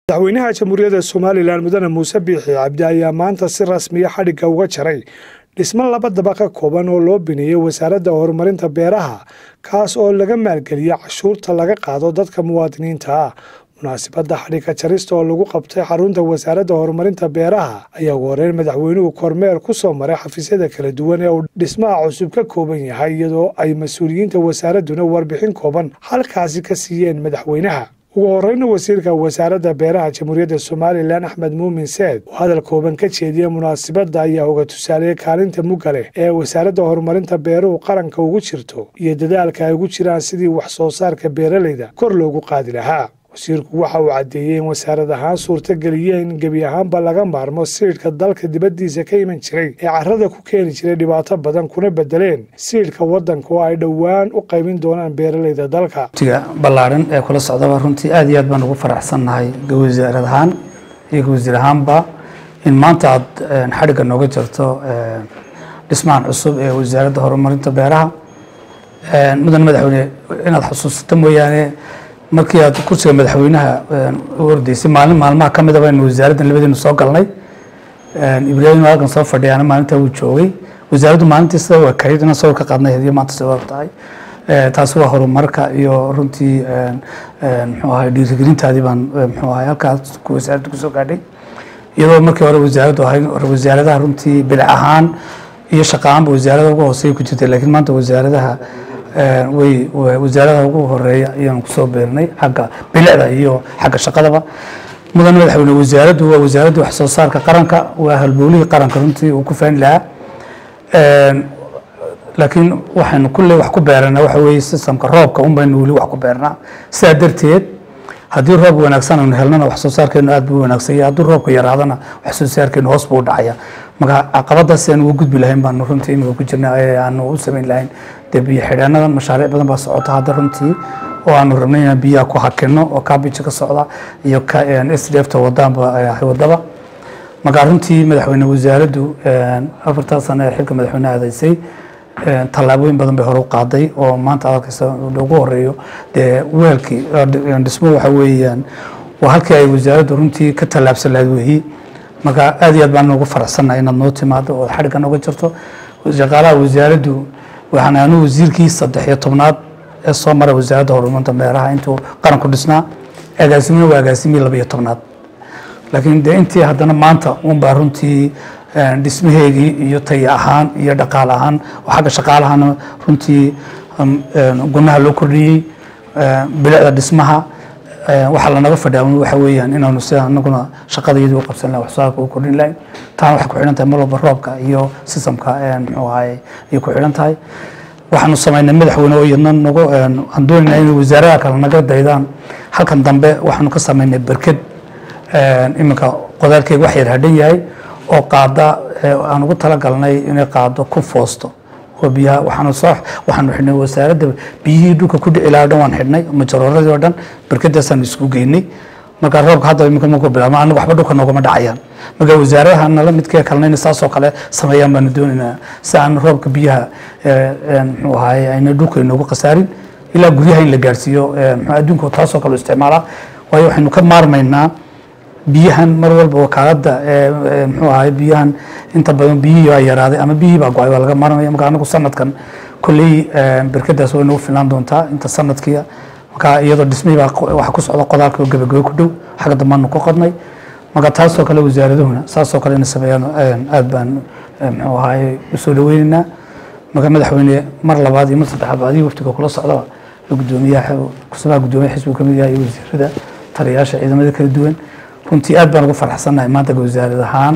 madaxweynaha jamhuuriyadda somalilan mudane muuse biixi cabdi ayaa maanta si rasmiya xadhigga uga jaray dhismo laba daba ka kooban oo loo bineeyey wasaaradda horumarinta beeraha kaas oo laga maalgeliya cashuurta laga qaado dadka muwaadiniinta ah munaasibadda xadhigga jarista oo lagu qabtay xarunta wasaaradda horumarinta beeraha ayaa ugu horeyn madaxweynuhu kormeer ku soo maray xafiisyada kala duwan ee uu dhismaha cusub ka kooban yahay iyadoo ay mas-uuliyiinta wasaaradduna warbixin kooban halkaasi ka siiyeen madaxweynaha ugu horeyna wasiirka wasaaradda beeraha jamhuuriyadda somalilan axmed muumin seed oo hadal kooban ka jeediyey munaasibadda ayaa uga tusaaleeyey kaalinta mugga leh ee wasaaradda horumarinta beeruhu qaranka ugu jirto iyo dadaalka ay ugu jiraan sidii wax soo saarka beeralayda kor loogu qaadi lahaa wasiirku waxa uu caddeeyey in wasaarad ahaan suurtageliyeen in gebi ahaanba laga maarmo siidhka dalka dibaddiisa ka iman jiray ee carrada ku keeni jiray dhibaato badan kuna bedeleen siidhka waddanka oo ay dhowaan u qaybin doonaan beeralayda dalka tiga ballaaran ee kula socdaba runtii aad iyo aad baan ugu faraxsannahay wasaarad ahaan iyo wasiir ahaanba in maanta aad xadhigga nooga jirto dhismahan cusub ee wasaaradda horumarinta beeraha mudan madaxweyne inaad xusuusato mooyaane markii aad kursiga madaxweynaha u ordeysay maalin maalmaha ka midaba aynu wasaaraddan labadeenu soo galnay ibraahim halkan soo fadhiyaana maalintaa wuu joogay wasaaraddu maalintii sida waa kayd inaan sawir ka qaadnay hadiyo maanta sida og tahay taasi waa horumarka iyo runtii muxuu ahay dhiirigelintaadii baan muxuu ahay halkaas wasaaradda kusoo gaadhay iyadoo markii hore wasaaraddu ahay wasaaradaha runtii bilic ahaan iyo shaqa ahaanba wasaarada ugu hooseeya ku jirtay laakiin maanta wasaaradaha way wasaaradaha ugu horeeya ayaan kusoo beernay xagga bilicda iyo xagga shaqadaba mudan madaxweyne wasaaraddu waa wasaaradda wax soo saarka qaranka waa halbowlihii qaranka runtii uu ku faani lahaa laakiin waxaynu kulley wax ku beeranaa waxa weeye sistamka roobka un baynu weli wax ku beernaa sidaa darteed haddii roob wanaagsan aynu helnana wax soo saarkeenu aad buu wanaagsanya haddii roobka yaraadana wax soo saarkeenu hoos buu u dhacaya marka caqabadaas aan uga gudbi lahayn baanu runtii imika ku jirna ee aanu u samayn lahayn dee biyo xidheenadan mashaariic badan baa socota hadda runtii oo aanu rabnay inaan biyaha ku hakino oo kaabija ka socda iyo s d f ta wadaanba wadaba marka runtii madaxweyne wasaaraddu afartaa sano ee xilka madaxweyneha adaysay tallaabooyin badan bay hore u qaaday oo maanta adalkaysa ugu horeeyo dee weelkii dhismo waxa weeyaan waa halkii ay wasaaraddu runtii ka tallaabsan lahayd weeyi marka aad iyo aad baan ugu faraxsannahay inaad noo timaado oo xadhigga nooga jirto shaqaalaha wasaaraddu waxaan anu wasiirkii saddex iyo tobnaad ee soo mara wasaaradda horumarinta beeraha intuu qaranku dhisnaa agaasimina waa agaasimii laba iyo tobnaad laakiin dee intii haddana maanta unbaa runtii dhismaheegii iyo taya ahaan iyo dhaqaale ahaan oo xagga shaqaalahana runtii gunaha loo kordhiyey bilicda dhismaha waxaa lanaga fadhiya waxa weeyaan inaanu sida anaguna shaqada iyadii u qabsan lahay waxsoosaarka u kordhin lahayn taana waxay ku xidhan tahay mar walba roobka iyo sistamka muxuu ahaye ayay ku xidhan tahay waxaanu samaynay madaxweyne oo iyadna nagu aan doonayna inay wasaaradaha kale naga daydaan halkan dambe waxaanu ka samaynay berked iminka qodaalkeega wax yar hadhan yahay oo qaada aan ugu talagalnay inay qaado ku foosto oo biyaha waxaanu soo waxaanu xidhnay wasaaradda biyihii dhulka ku dhici lahaa o dhan waan xidhnay majarooradii oo dhan berkadaasaan isku geynay marka roobka hadda iminka markuu bilaabma anaga waxba dhulka noogama dhacayaan marka wasaaradaha nala midkee kalena inay saasoo kale sameeyaan baanu doonaynaa si aan roobka biyaha muxuu ahaye ayna dhulka inoogu khasaarin ilaa guryaha in la gaarsiiyo muxuu adduunka taasoo kale isticmaalaa waayo waxaynu ka maarmaynaa biyahan mar walba wakaaladda muxuu ahay biyahan inta badan biyihii baa yaraaday ama biyihii baa go-ay waa laga maarmaya marka anagu sanadkan kolley berkadaas way nagu filaan doontaa inta sanadkii marka iyadoo dhismihii baa waxa ku socda qodaalka oo gabagabo ku dhow xagga dambaanu ku qodnay marka taasoo kale wasaaradahuna saasoo kale inay sameeyaan aad baan muxuu ahay usoo dhaweynaynaa marka madaxweyne mar labaad iyo mar saddexaad adiga waftiga kula socdaba gudoomiyaha kusabaha gudoomiyaha xisbiga kamid yahay iyo wasiirada taliyayaasha ciidamada kala duwan runtii aad baan ugu faraxsannahay maanta wasaarad ahaan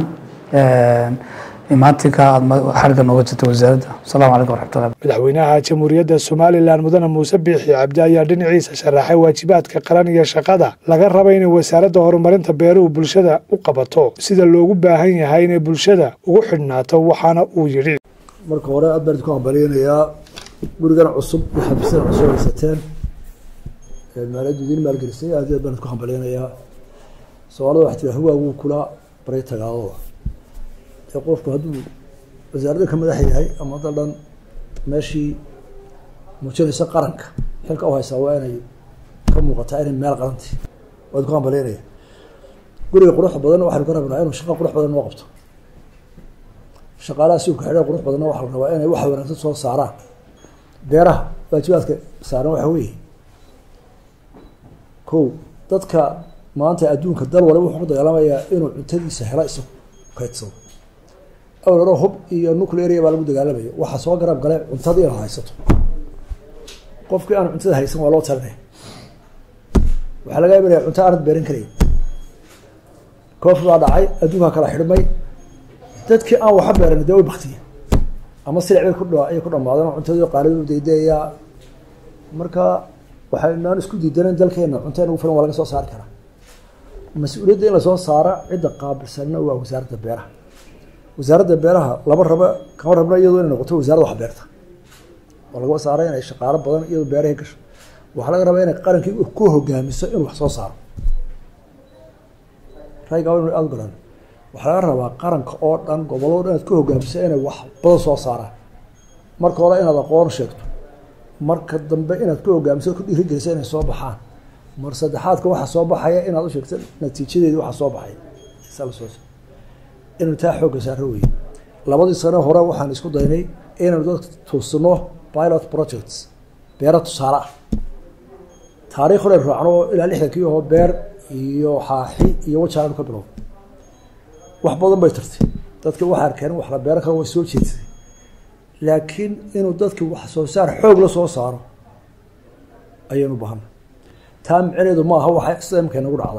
imaatinka aad xarigga nooga jirta wasaaradda asalaamu calaykum waraxmatullah madaxweynaha jamhuuriyadda somalilan mudane muuse biixi cabdi ayaa dhinaciisa sharaxay waajibaadka qaran iyo shaqada laga raba inay wasaaradda horumarinta beeruhu bulshada u qabato sida loogu baahan yahay inay bulshada ugu xidhnaato waxaana uu yidhi marka hore aad baan idinku hambalyanayaa gurigan cusub iyo xafiisyada cusub haysateen maaliyaddu idiin maalgelisay aad iyo aad baan idinku hambalyanayaa soomaalida wax tira hawaagu kula baray tagaadooda ee qofku hadduu wasaaradda ka madax yahay ama dal dhan meeshii muujinaysa qaranka xilka u haysaa waa inay ka muuqataa inay meel qaranti waad ku hambalyaynaya guriga qurux badan waxaynu ka rabnaa inuu shaqo qurux badan noo qabto shaqaalaha suubka xidha qurux badanna waxaa la rabaa inay wax wanaagsan soo saaraan beeraha waajibaadka saaran waxa weeye ko dadka maanta adduunka dal waliba wuxuu ku dagaalamayaa inuu cuntadiisa helo isagu kaydsado awal hore hub iyo nuclearia baa lagu dagaalamaya waxaa soo garab gale cuntadii inaad haysato qofkii aan cuntada haysan waa loo talinaya waxaa laga imanaya cunto aanad beeran karayn koofi baa dhacay adduunkaa kala xidhmay dadkii aan waxa beeran dee way baktiya ama silic bay ku ayay ku dhamaadeen cuntadii qaalidu daydayaa marka waxaynaan isku diidanan dalkeena cunto in ugu filan waa laga soo saari karaa mas-uuliyadda in lasoo saara cidda qaabilsanna waa wasaaradda beeraha wasaaradda beeraha laba raba kama rabna iyadoo inay noqoto wasaaradda wax beerta oo lagaba saaray inay shaqaalo badan iyadoo beerahay gasho waxaa laga rabaa inay qarankii ku hogaamiso inuu wax soo saaro rayga inu aada garan waxaa laga rabaa qaranka oo dhan gobollo dhan inaad ku hogaamiso inay wax badan soo saaraan marka hore inaad aqoon sheegto marka dambe inaad ku hogaamiso ku dhiirigeliso inay soo baxaan mar saddexaadka waxaa soo baxaya inaad u sheegto natiijadeedi waxaa soo baxay inuu taa xoogga saaro weye labadii sano hore waxaan isku daynay inaynu dadka tuusino pilot projects beera tusaale ah taariikh hore raacno oo ilaa lixdankii oo beer iyo xaaxi iyo wajaanu ka bilow wax badan bay tartay dadka waxaa arkeen wax la beero kale way soo jeedsaday laakiin inuu dadki wax soo saar xoog la soo saaro ayaynu bahanna taa micneedu maaha waxay sida imka inagu dhacda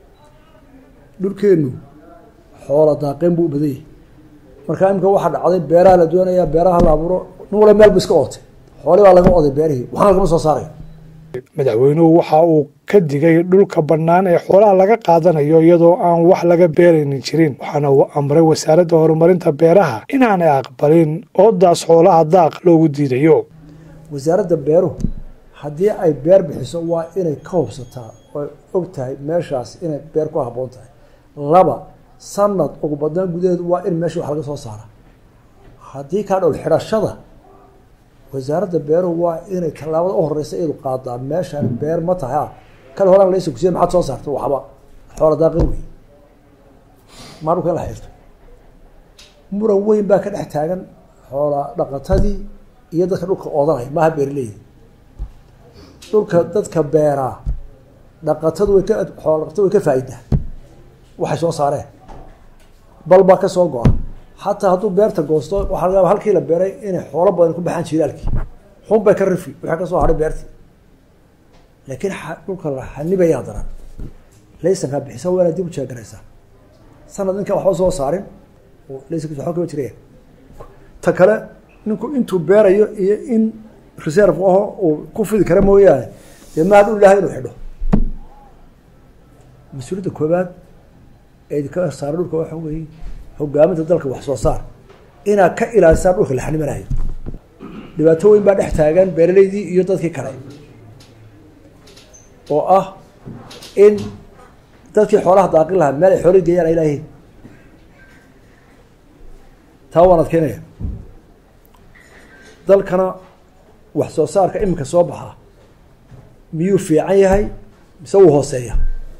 dhulkeennu xoola daaqeen buu u badan yahay markaa imika waxaa dhacday beeraha la doonayaa beeraha la abuuro nin wala meel bu iska ootay xooli baa laga oday beerihii waxna lagama soo saaraya madaxweynuhu waxa uu ka digay dhulka bannaan ee xoolaha laga qaadanayo iyadoo aan wax laga beeraynin jirin waxaana uu amray wasaaradda horumarinta beeraha inaanay aqbalin oodaas xoolaha daaq loogu diidayo wasaaradda beeruhu haddii ay beer bixiso waa inay ka hubsataa oo og tahay meeshaas inay beer ku habboon tahay laba sanad ugu badnaan gudaheedu waa in meesha wax laga soo saara haddii kaa dhowl xidhashada wasaaradda beeruhu waa inay tallaabada u horeysa iyadu qaadaa meeshaan beer ma tahay ah kale horaan laysa kusiya maxaad soo saarta waxba xoola daaqin wey maa dhulka in la xirto muran weyn baa ka dhex taagan xoola dhaqatadii iyo dadka dhulka oodanaya maaha beeraleyda dhulka dadka beeraa dhaqatadu way ka xoola dhaqatadu way ka faa'idaa waxay soo saareen bal baa ka soo go-a xataa hadduu beerta goosto waxaa laga yaaba halkii la beeray inay xoolo badan ku baxaan jilaalkii xun bay ka rifi waxaa ka soo hadhay beertii laakiin dhulka la xanibayaa daran laysankaa bixisa waa inaad dib u jeegaraysaa sanad ninkaan waxba soo saarin oo laysankiisa waxba kama jiraya ta kale ninku intuu beerayo iyo in reserve aho uu ku fidi kara mooyaane dee maa dhul ilahay inuu xidho mas-uuliyadda koobaad ee ka saara dhulka waxa weeye hogaaminta dalka wax soo saar inaad ka ilaalisaan dhulka la xanimanayo dhibaato weyn baa dhex taagan beeraleydii iyo dadkii kale oo ah in dadkii xoolaha daaqin lahaa meel ay xoolay geeyaan ay laayihiin taa waan adkeynaya dalkana wax soo saarka iminka soo baxaa miyuu fiican yahay mise wuu hooseeya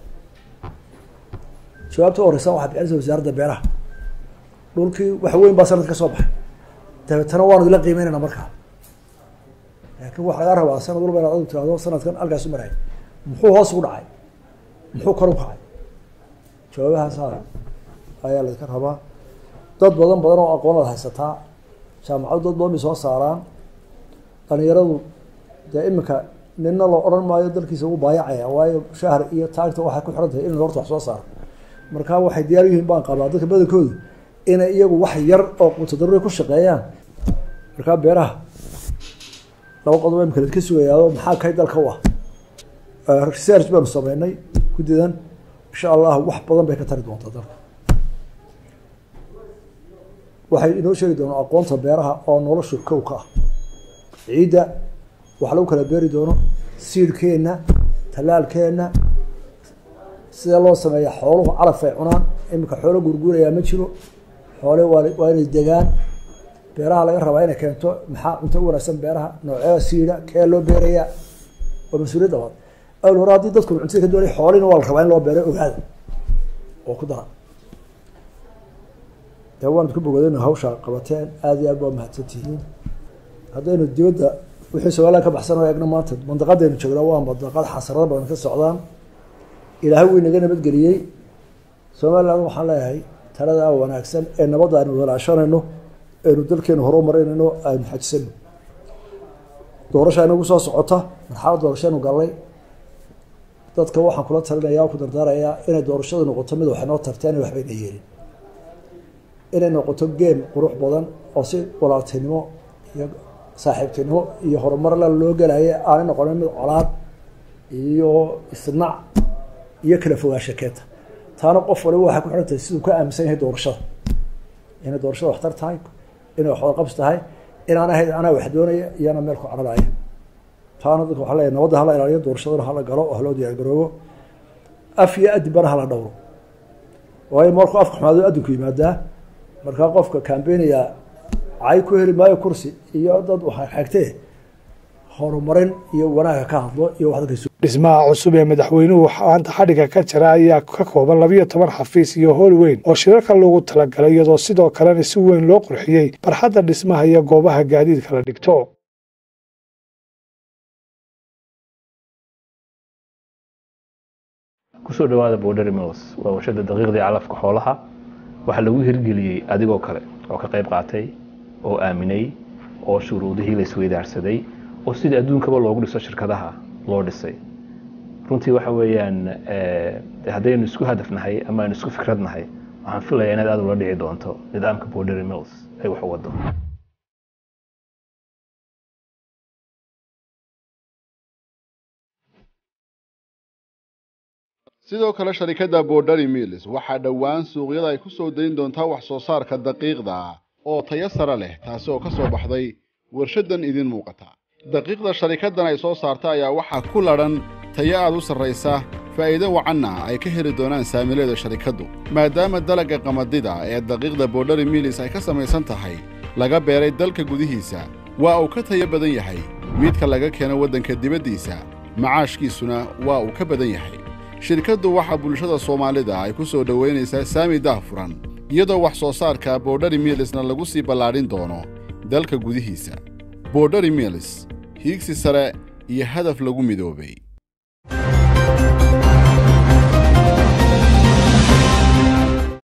jawaabta u horeysa waxaa bixinaysa wasaaradda beeraha dhulkii wax weyn baa sanad ka soo baxay dabeetana waanu ila qiimeynayna markaa laakiin waxaa lagaa rabaa sanad walba inaad adu tirahdo sanadkan halkaas u maraya muxuu hoos ugu dhacay muxuu kor u kacay jawaabahaasa ayaa laydka rabaa dad badan badan oo aqoonaad haysataa jaamacadu dad badan bay soo saaraan dhalinyaradu dee iminka nina loo odhan maayo dalkiisa ugu baayacaya waayo shahar iyo taagta waxay ku xiran tahay in horta wax soo saaro marka waxay diyaar yihiin baan qabaa dadka badankoodu inay iyagu wax yar oo quuto daruri ku shaqeeyaan markaa beeraha laba qodob imika ka sugayaado maxaa kay dalka u ah research baanu sameynay guddidan insha allah wax badan bay ka tari doontaa dalka waxay inoo sheegi doonaa aqoonta beeraha oo nolosha kow ka ah ciidda wax lagu kala beeri doono siidhkeenna tallaalkeenna sidee loo sameeya xooluhu calaf ay cunaan iminka xoolo gurguurayaa ma jiro xoole waa waa inay degaan beeraha laga rabaa inay keento maxaa cunto u wanaagsan beeraha noocyada siidha kee loo beerayaa waa mas-uuliyad labaad awal hore haddii dadku cuntada ka doonay xoolina waa la rabaa in loo beero ogaada oo ku dara dee waan idku bogadayna hawsha qabateen aada iyo aad baa mahadsan tihiin haddaynu dibadda wixii somalilan ka baxsan oo eegno maanta mandaqadaynu joognaa waa mandaqad xasarado badan ka socdaan ilaahay wuu inaga nabadgeliyey somaliland waxaan leeyahay talada wanaagsan ee nabadda aynu walaashanayno aynu dalkeenu hore marinayno aynu xajisano doorasha inagu soo socota marxalad doorashaynu gallay dadka waxaan kula talinaya ku dardaarayaa inay doorashadu noqoto mid waxay noo tarteen waxbayna yeelin inay noqoto geem qurux badan oo si walaaltinimo iyo saaxiibtinimo iyo horumar la loo gelaya aanay noqonin mid colaad iyo isnac iyo kala fogaansha keenta taana qof waliba waxay ku xihan tahay siduu ka aaminsan yahay doorashada inay doorashada waxtar tahay inay waxwada qabs tahay inaan ahayd anaa wax doonaya iyo anaa meel ku cararaya taana dadka waxaa leeyahay nabadda hala ilaaliyo doorashadana hala galo oo haloo diyaar garoobo af iyo adibana hala dhowro waayo markuu afka xumaado adinku yimaadaa markaa qofka kambeynaya cay ku heli maayo kursi iyo dad waxa xigtee horumarin iyo wanaaga ka hadlo iyo wax dadka dhismaha cusub ee madaxweynuhu maanta xadhigga ka jira ayaa ka kooban labiyo toban xafiis iyo howl weyn oo shirarka loogu talagalay iyadoo sidoo kalena si weyn loo qurxiyey barxadda dhismaha iyo goobaha gaadiidka la dhigto kusoo dhawaada borderi mills waa warshada daqiiqdii calafka xoolaha waxaa lagu hirgeliyey adigoo kale oo ka qayb qaatay oo aaminay oo shuruudihii la isweydaarsaday oo sidii adduunkaba loogu dhiso shirkadaha loo dhisay runtii waxa weeyaan haddaynu isku hadafnahay ama aynu isku fikradnahay waxaan filayaa inaad aad ula dhici doonto nidaamka borderi mills ay wax u wado sidoo kale sharikadda borderi mills waxaa dhowaan suuqyada ay ku soo dayn doontaa wax soo saarka daqiiqda oo tayo sare leh taasi oo ka soo baxday warshadan idin muuqata daqiiqda sharikaddan ay soo saarta ayaa waxaa ku ladhan tayo aad u sarraysa faa'iido wacanna ay ka heli doonaan saamileeda sharikaddu maadaama dalagga qamadida ee daqiiqda borderi mills ay ka samaysan tahay laga beeray dalka gudihiisa waa uu ka tayo badan yahay midka laga keeno waddanka dibaddiisa macaashkiisuna waa uu ka badan yahay shirkaddu waxaa bulshada soomaalida ay ku soo dhowaynaysaa saami daahfuran iyadoo wax soo saarka borderi milisna lagu sii ballaadhin doono dalka gudihiisa borderi milis hiigsi sare iyo hadaf lagu midoobay